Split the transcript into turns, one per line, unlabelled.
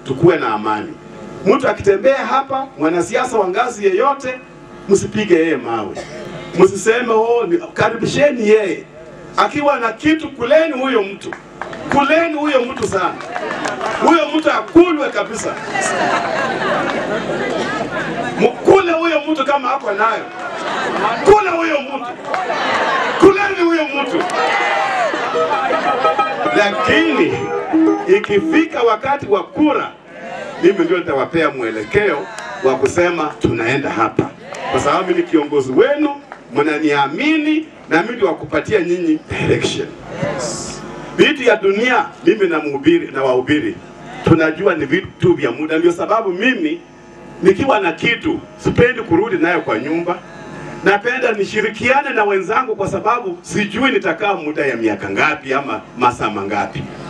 tukuwe na amani. Mtu akitembea hapa, mwanasiasa wa ngazi yeyote, msipige yeye mawe, msiseme oh, ni- karibisheni yeye. Akiwa na kitu, kuleni huyo mtu, kuleni huyo mtu sana, huyo mtu akulwe kabisa, mkule huyo mtu kama ako nayo, kula huyo mtu, kuleni huyo mtu. Lakini ikifika wakati wa kura, mimi ndio nitawapea mwelekeo wa kusema tunaenda hapa, kwa sababu mimi ni kiongozi wenu, mnaniamini na mimi ndio wakupatia nyinyi direction. Vitu ya dunia mimi na mhubiri na wahubiri tunajua ni vitu vya muda, ndio sababu mimi nikiwa na kitu sipendi kurudi nayo kwa nyumba. Napenda nishirikiane na wenzangu, kwa sababu sijui nitakaa muda ya miaka ngapi ama masaa mangapi.